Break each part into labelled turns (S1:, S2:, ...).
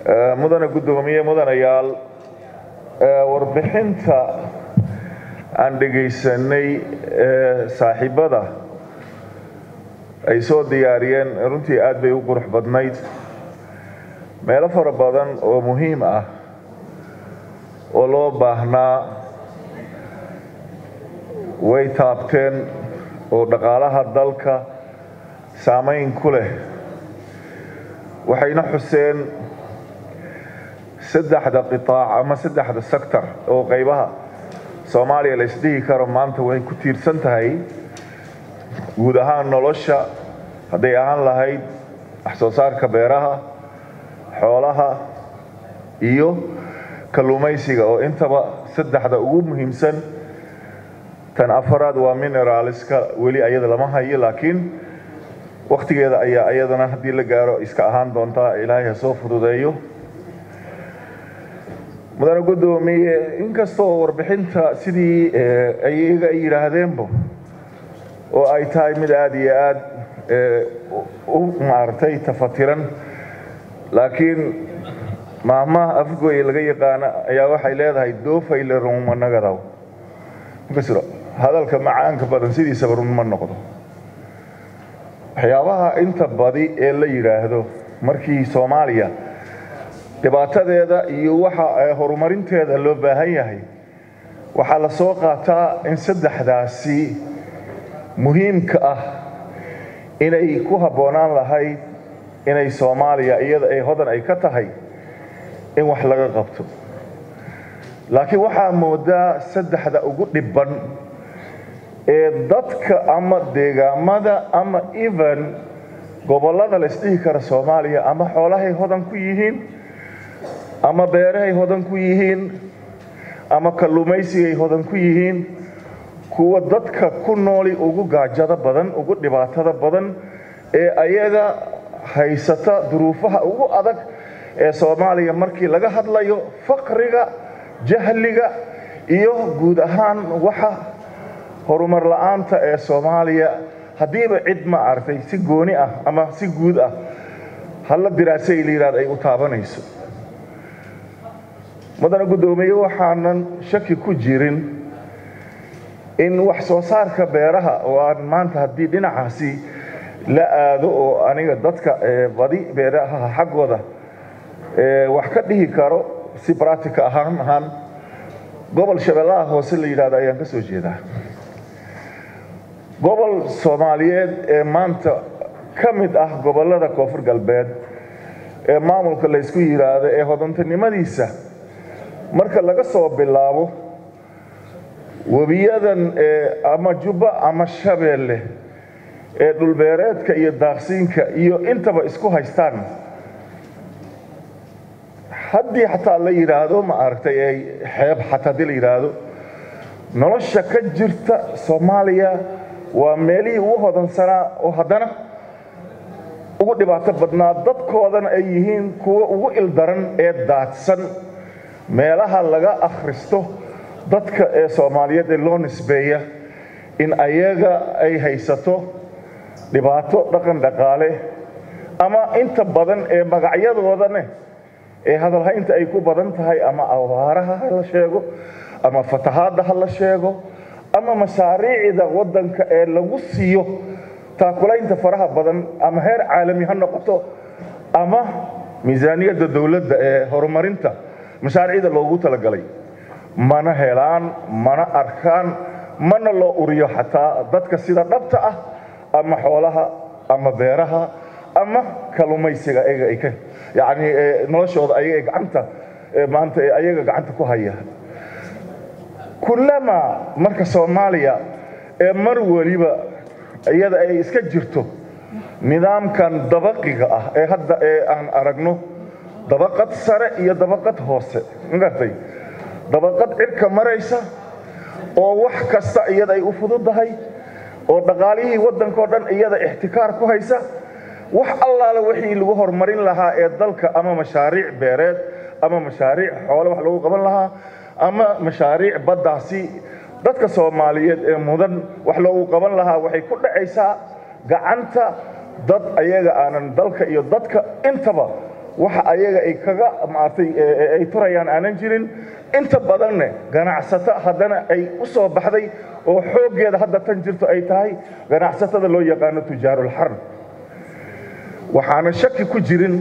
S1: mudane guddoomiye mudanayaal warbixinta aan dhegaysanay saaxiibbada ay soo diyaariyeen runtii aad bay u qurux badnayd meelo fara badan oo muhiim ah oo loo baahnaa way taabteen oo dhaqaalaha dalka saamayn ku leh waxayna xuseen saddexda qitaac ama saddexda sector oo qaybaha soomaaliya la isdhihi karo maanta way ku tiirsan tahay guud ahaan nolosha hadday ahaan lahayd wax soo saarka beeraha xoolaha iyo kalluumaysiga oo intaba saddexda ugu muhiimsan tan afaraad waa mineraaliska weli ayada lama hayo laakiin wakhtigeeda ayaa ayadana haddii la gaaro iska ahaan doontaa ilaahay ha soo fududeeyo mudane guddoomiye inkastoo warbixinta sidii ayaga ay yidhaahdeenba oo ay tahay mid aada iyo aad u maaragtay tafatiran laakiin maahmaha afgooye laga yaqaana ayaa waxay leedahay doofayle runmanagadaw makasiro hadalka macaanka badan sidiisaba run ma noqdo waxyaabaha inta badi ee la yidhaahdo markii soomaaliya dhibaatadeeda iyo waxa horumarinteeda loo baahan yahay waxaa la soo qaataa in saddexdaasi muhiimka ah inay ku habboonaan lahayd inay soomaaliya iyada ay hodan ay ka tahay in wax laga qabto laakiin waxaa moodaa saddexda ugu dhibban ee dadka ama deegaamada ama even gobollada la isdhihi kara soomaaliya ama xoolahay hodan ku yihiin ama beerahay hodan ku yihiin ama kalluumaysigay hodan ku yihiin kuwa dadka ku nooli ugu gaajada badan ugu dhibaatada badan ee ayaga haysata duruufaha ugu adag ee soomaaliya markii laga hadlayo faqriga jahliga iyo guud ahaan waxa horumar la-aanta ee soomaaliya haddiiba cid ma aragtay si gooni ah ama si guud ah halla diraasay la yidhahdo ay u taabanayso mudane guddoomiye waxaanan shaki ku jirin in wax soo saarka beeraha oo aan maanta haddii dhinacaasi la aado oo aniga dadka badi beeraha xaggooda wax ka dhihi karo si bractica ahaan ahaan gobol shabeellaha hoose la yidhahdo ayaan ka soo jeedaa gobol soomaaliyeed ee maanta ka mid ah gobollada koonfur galbeed ee maamulka laysku yidhaahdo ee hodantinimadiisa marka laga soo bilaabo webiyadan ama jubba ama shabeelle ee dhulbeereedka iyo daaqsiinka iyo intaba isku haystaan haddii xataa la yidhaahdo ma aragtay ay xeeb xataa haddii la yidhaahdo nolosha ka jirta soomaaliya waa meelihii ugu hodansanaa oo haddana ugu dhibaato badnaa dadkoodana ay yihiin kuwa ugu ildaran ee daadsan meelaha laga akhristo dadka ee soomaaliyeed ee loo nisbeeya in ayaga ay haysato dhibaato dhaqan dhaqaale ama inta badan ee magacyadoodane ee hadalhaynta ay ku badan tahay ama abaaraha ha la sheego ama fatahaadda ha la sheego ama mashaariicda waddanka ee lagu siiyo taakulaynta faraha badan ama heer caalami ha noqoto ama miisaaniyadda dowladda ee horumarinta mashaariicda loogu talagalay mana helaan mana arkaan mana loo uriyo xataa dadka sida dhabta ah ama xoolaha ama beeraha ama kalluumaysiga ayaga ay ka yacni noloshooda ayaga gacanta maanta ayaga gacanta ku haya kullama marka soomaaliya ee mar weliba iyada ay iska jirto nidaamkan dabaqiga ah ee hadda ee aan aragno dabaqad sare iyo dabaqad hoose magartay dabaqad cirka maraysa oo wax kasta iyada ay u fududahay oo dhaqaalihii waddankao dhan iyada ixtikaar ku haysa wax allaala wixii lagu horumarin lahaa ee dalka ama mashaariic beereed ama mashaariic xoole wax lagu qaban lahaa ama mashaariic baddaasi dadka soomaaliyeed ee mudan wax loogu qaban lahaa waxay ku dhacaysaa gacanta dad ayaga aanan dalka iyo dadka intaba waxa ayaga ay kaga maartay ay turayaan aanan jirin inta badanne ganacsato haddana ay u soo baxday oo xooggeeda hadda tan jirto ay tahay ganacsatada loo yaqaano tujaarulxarb waxaana shaki ku jirin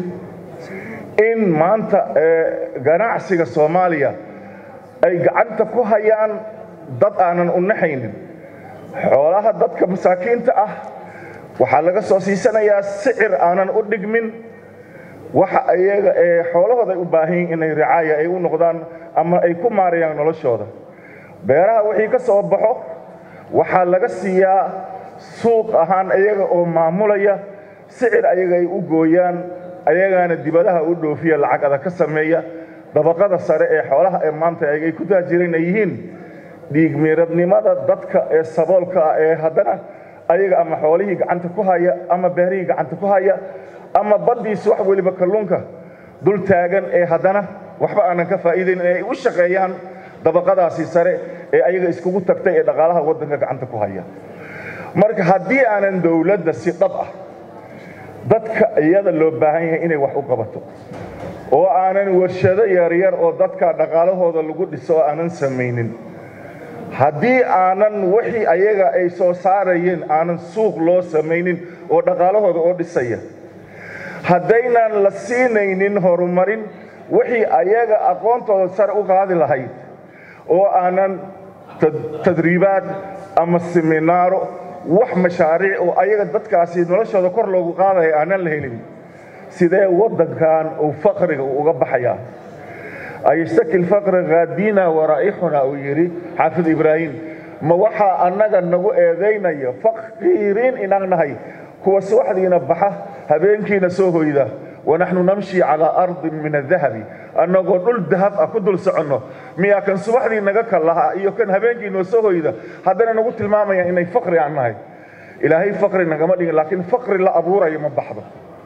S1: in maanta ganacsiga soomaaliya ay gacanta ku hayaan dad aanan u naxaynin xoolaha dadka masaakiinta ah waxaa laga soo siisanayaa sicir aanan u dhigmin waxa ayaga ee xoolahooda ay u baahan yihin inay ricaaya ay u noqdaan ama ay ku maarayaan noloshooda beeraha wixii ka soo baxo waxaa laga siiyaa suuq ahaan ayaga oo maamulaya sicir ayaga ay u gooyaan ayagaana dibadaha u dhoofiya lacag adag ka sameeya dabaqada sare ee xoolaha ee maanta ay ku taajireen ay yihiin dhiigmiiradnimada dadka ee saboolka ah ee haddana ayaga ama xoolihii gacanta ku haya ama beerihii gacanta ku haya ama baddiis wax weliba kalluunka dul taagan ee haddana waxba aanan ka faa'iidayn ee ay u shaqeeyaan dabaqadaasi sare ee ayaga iskugu tagtay ee dhaqaalaha waddanka gacanta ku haya marka haddii aanan dowladda si dhab ah dadka iyada loo baahan yahay inay wax u qabato oo aanan warshado yaryar oo dadka dhaqaalahooda lagu dhiso oo aanan samaynin haddii aanan wixii ayaga ay soo saarayeen aanan suuq loo samaynin oo dhaqaalahooda oo dhisaya haddaynan la siinaynin horumarin wixii ayaga aqoontooda sare u qaadi lahayd oo aanan tadriibaad ama seminaaro wax mashaariic oo ayaga dadkaasi noloshooda kor loogu qaadaya aanan la helin sidee waddankan uu faqriga uga baxayaa ayashtaki lfaqri haadina waraa'ixuna uu yidhi xaafid ibraahim ma waxaa annaga nagu eedaynaya faqiiriin inaan nahay kuwa subaxdiina baxa habeenkiina soo hoyda wanaxnu namshi calaa ardin min adahabi annagoo dhul dahab ah ku dul soconno miyaa kan subaxdii naga kal lahaa iyo kan habeenkii noo soo hoyda haddana nagu tilmaamayaan inay faqri aan nahay ilaahay faqri nagama dhigin laakiin faqri la abuurayo ma baxdo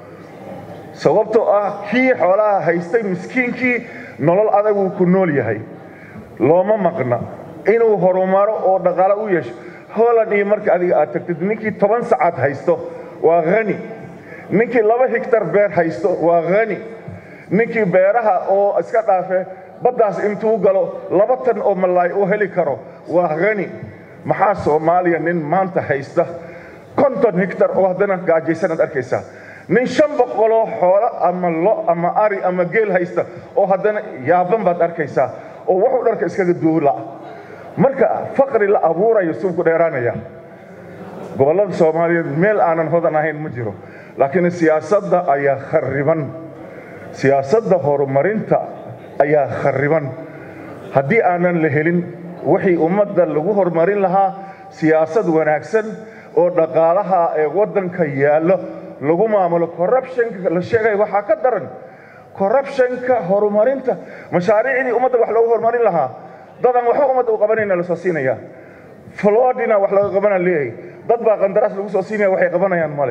S1: sababtoo ah kii xoolaha haystay miskiinkii nolol adaguu ku nool yahay looma maqna inuu horumaro oo dhaqaalo u yeesho holland iyo marka adiga aad tagtid ninkii toban sacaad haysto waa hani ninkii laba higtar beer haysto waa hani ninkii beeraha oo iska dhaafe baddaas intuu galo laba tan oo malaay u heli karo waa hani maxaa soomaaliya nin maanta haysta konton higtar oo haddana gaajaysanaad arkaysaa nin shan boqoloo xoolo ama lo ama ari ama geel haysta oo haddana yaaban baad arkaysaa oo wuxuu dharka iskaga duula marka faqri la abuurayo suuku dheeraanaya gobollada soomaaliyeed meel aanan hodan ahayn ma jiro laakiin siyaasadda ayaa khariban siyaasadda horumarinta ayaa khariban haddii aanan la helin wixii ummadda lagu horumarin lahaa siyaasad wanaagsan oo dhaqaalaha ee waddanka yaallo lagu maamulo corruptionka la sheegaya waxaa ka daran corruptionka horumarinta mashaariicdii ummadda wax loogu horumarin lahaa dadaan waxba ummadda u qabanayna lasoo siinaya flodina wax laga qabana leeyahay dad baa qandaraas lagu soo siinaya waxay qabanayaan male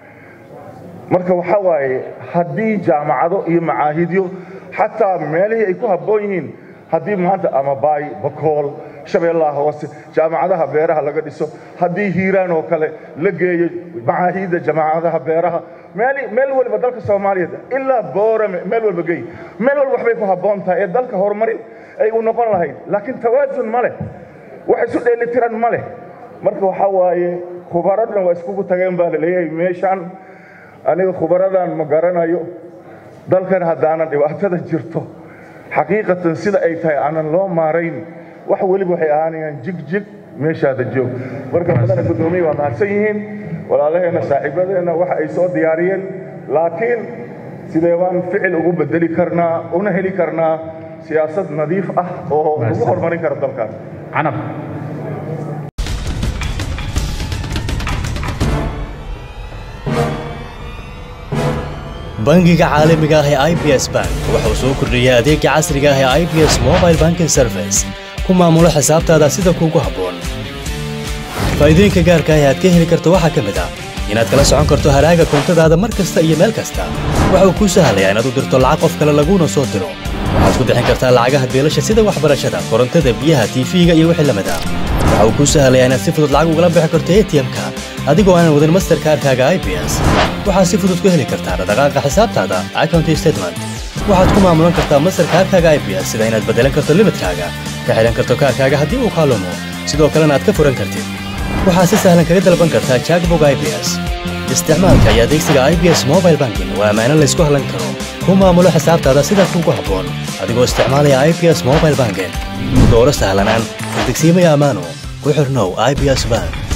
S1: marka waxaa waaye haddii jaamacado iyo macaahidyo xataa meelihii ay ku habboon yihiin haddii maanta ama baay bakool shabeellaha hoose jaamacadaha beeraha laga dhiso haddii hiiraan oo kale la geeyo macaahidda jaamacadaha beeraha meel meel waliba dalka soomaaliyeed ilaa boorame meel walba geey meel walba waxbay ku habboon tahay ee dalka horumarin ay u noqon lahayd laakiin tawaasun ma leh wax isu dheelitiran ma leh marka waxaa waaye khubaradna waa iskugu tageen baa laleeyahay meeshaan aniga khubaradan ma garanayo dalkan haddaanan dhibaatada jirto xaqiiqatan sida ay tahay aanan loo maarayn wax weliba waxay ahaanayaan jigjig meeshaada joog marka madana guddoomiye waa mahadsan yihiin walaalaheenna saaxiibadeenna waxa ay soo diyaariyeen laakiin sidee baan ficil ugu bedeli karnaa una heli karnaa siyaasad nadiif ah oo lagu horumarin kara dalkan
S2: canab
S3: bangiga caalamiga ah ee i b s bank wuxuu soo kordhiyey adeega casriga ah ee i b s mobile banking service ku maamulo xisaabtaada sida kuugu habboon faa'iidooyinka gaarka ah ee aad ka heli karto waxaa ka mid ah inaad kala socon karto haraaga koontadaada mar kasta iyo meel kasta waxa uu kuu sahlayaa inaad u dirto lacag qof kale laguuna soo diro waxaad ku bixin kartaa lacagaha beelasha sida waxbarashada korontada biyaha tiifiga iyo wixii lamid ah waxa uu kuu sahlayaa inaad si fudud lacag ugala bixi karto atm-ka adigoo aanan wadin masterkaarkaaga i b s waxaad si fudud ku heli kartaa dhaqdhaqaaqa xisaabtaada account statement waxaad ku maamulan kartaa masterkaarkaaga i b s sida inaad beddelan karto limadkaaga ka xidhan karto kaarkaaga haddii uu kaalumo sidoo kalena aad ka furan kartid waxaad si sahlan kaga dalban kartaa jackbog i b s isticmaalka iyo adeegsiga i b s mobile banking waa ammaano laysku hallan karo ku maamulo xisaabtaada sida kuugu habboon adigoo isticmaalaya i b s mobile banking dooro sahlanaan degsiimaya ammaano ku xirnow i b s bank